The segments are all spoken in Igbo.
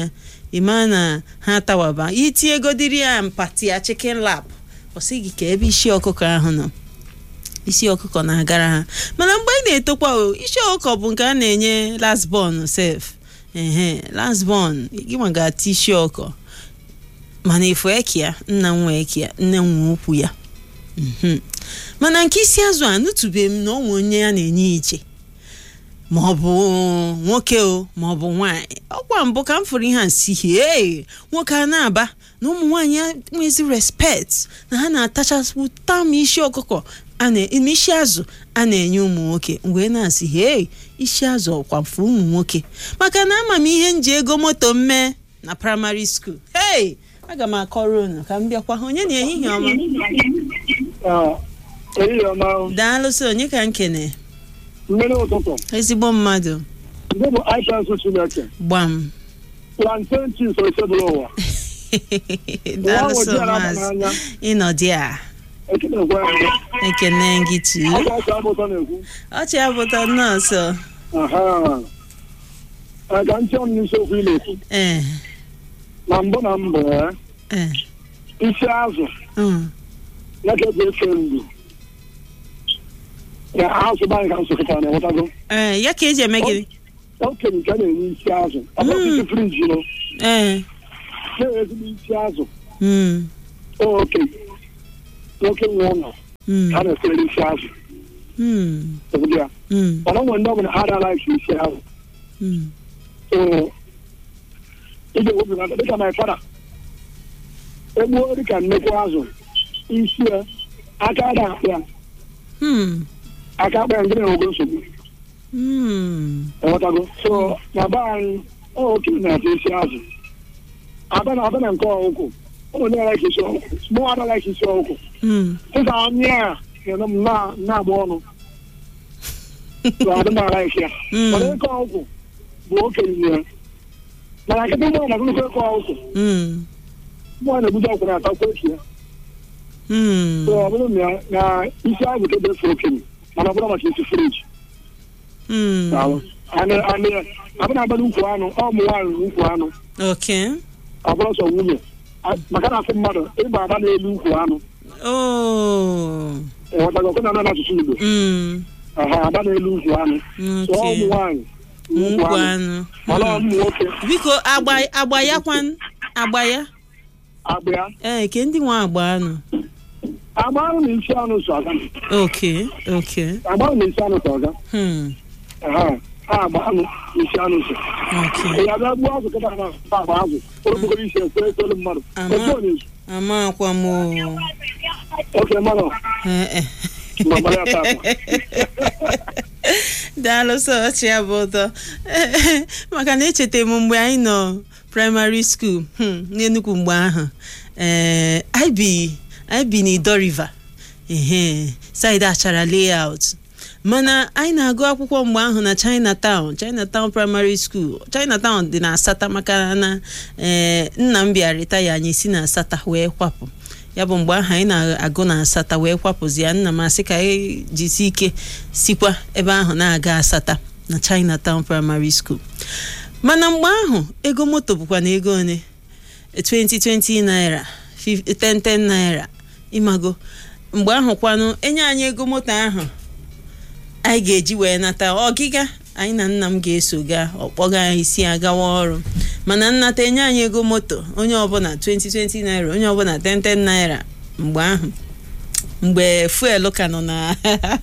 ịma na ha tawaba itinyegodiri ya mpati ya chicken lap ọ sị gị ka ebe isi ọkụkọ ahụ nọ isi ọkụkọ na-agara ha mana mgbe anyị na-etokwa o isi ọkụkọ bụ nke a na-enye lasbon sef ehe lasbon gị ma ga-ata isi ọkụkọ mana efu ekia nna m nwe ekia nne m nwe ukwu ya Mhm. mana nke isi azụ a nụtụbeghị m na ọ nwe onye ya na-enye iche ma ọ bụ nwoke o ma ọ bụ nwaanyị ọkwa mbụ ka m fụrụ ihe a si hee nwoke a na-aba na ụmụ nwaanyị nwezi respect na ha na-atachasị tam isi ọkụkọ a na isi azụ a na-enye ụmụ nwoke mgbe na-asị hee isi azụ ọkwa mfe ụmụ nwoke maka na ama m ihe m ji ego moto m mee na praịmarị skuul hei aga m akọrọ unu ka m bịakwa onye na ehihie ọma ehihie ọma daalụsị onye ka m kene mmiri ụtụtụ ezigbo mmadụ ndị bụ ipensụ chineke gbam plantain chips osebụrụ ụwa daalụsị Nwa ahụ maazị ojii n'anya. ịnọdị a ekenekwe ya ekene gị tu ọkwa ọsọ abụtọ na-ekwu ọchị abụta nọọsụ aha aga ntị ọnụ n'isiokwu ị na-ekwu ee na mbụ na mbụ eh, ee isi azụ mm, ya ka eji efe mgbu ya azụ bụ anyị ka nsụkọta na-enwetago ee ya ka eji eme gịnị okenye nke a na-enye isi azụ ọ bụrụ isi friji nọ ee na-ezigbo isi azụ mm, okenye nwoke nwe ụlọ mm, a na-esere isi azụ mm, obodo ya mm, mana nwere ndị ọbụla ha adala isi isi azụ mm. so ị ga-ewepụta dịka my fada egbuo dịka nnekwu azụ isi ya aka ada akpa ya Hmm, aka akpa ya ndị na-enwego nsogbu hmm, enwetago so na be anyị ọ okenye na-ata isi azụ abịa na abịa na nke ọkụkụ ụmụ ndị anaghị isi ọkụkụ mụ anaghị isi ọkụkụ hmm. dịka anya a na-eme m na- na-agba ọnụ so adị m alaghị ya Mm. mana ịkọ ọkụkụ bụ okenye ya mana nkịtị mmụọ na akụkọ ịkọ ọkụkụ Hmm, mmụọ na-ebuji ọkwụ na-atakwa echi ya hmm, so ọ bụrụ na na isi azụ ka ebefe okenye mana ọ bụrụ maka isi friji hmm. abụ na-agbada ukwu anụ ọ ụmụ nwaanyị ukwu anụ Okay. ọ bụrụ sọ nwunye A- maka na asị mmadụ ịgba aba n'elu ukwu anụ Oh. enwetago ọkụ na n'asụsụ Igbo Hmm. aha aba n'elu ukwu anụ so ọ ụmụ Okay. nwaanyị ukwu Nkwu anụ anụ. mana ọ Hmm. ụmụ nwoke Biko agba agba ya kwan agba ya. agba ya Ee, ke ndị nwa agba anụ. agba anụ na isi anụ so aga Okay. Okay. agba anụ na isi anụ so aga Hmm. aha ha agba anụ na isi anụ so Okay. ya bịa gbuo azụ kịta na agba azụ okpokoro isi ekwe ekwelu mmadụ Ama. ekwe ọ na-ezu Amakwa m o. oke mmanụ Eh, eh. Mama ya tata. daalụ sọ ọchị ya bụ ụtọ maka na echeta m mgbe anyị nọ praịmarị skuul hmm, n'Enugu mgbe ahụ ee anyị bi anyị bi n'Ido River ehe saịdị achara layout mana anyị na-agụ akwụkwọ mgbe ahụ na Chinatown Chinatown Primary School Chinatown dị na Asata maka na ee nna m bịa retaya anyị si na Asata wee kwapụ ya bụ mgbe ahụ anyị na-agụ na Asata wee kwapụzi ya nna m asị ka anyị jisi ike sikwa ebe ahụ na-aga Asata na Chinatown Primary School mana mgbe ahụ ego moto bụkwa na ego one 2020 naira 10 naira ịmago mgbe ahụ kwanụ enye anyị ego moto ahụ anyị ga-eji wee nata ọgịga anyị na nna m ga-eso gaa ọkpọga anyị si agawa ọrụ mana nnata enye anyị ego moto onye ọbụla 2020 naira onye ọbụla 10 naira mgbe ahụ mgbe fuel ka nọ na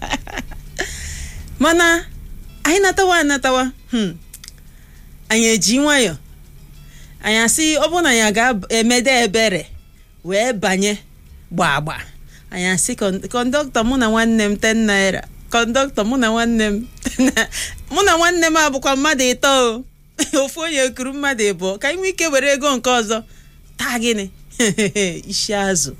mana anyị natawa anatawa hmm, anyị eji nwayọ anyị asị ọ bụrụ na anyị ga-emede ebere wee banye gbagba anyị asị kọndọktọ mụ na nwanne m 10 naira kọndọktọ mụ na nwanne m mụ na nwanne m abụkwa mmadụ ịtọ o ofu onye kuru mmadụ ịbụọ ka anyị nwee ike were ego nke ọzọ taa gịnị isi azụ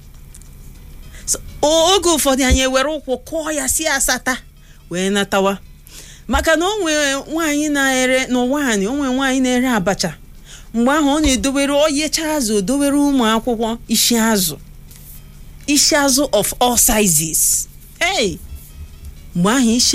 oge ụfọdụ anyị ewere ụkwụ kụọ ya si asata wee natawa maka na o nwere nwaanyị na-ere n'ụwa anyị o nwere nwaanyị na-ere abacha mgbe ahụ ọ na-edobere oyecha azụ o dobere ụmụ akwụkwọ isi azụ isi azụ of all sizes hey mgbe ahụ isi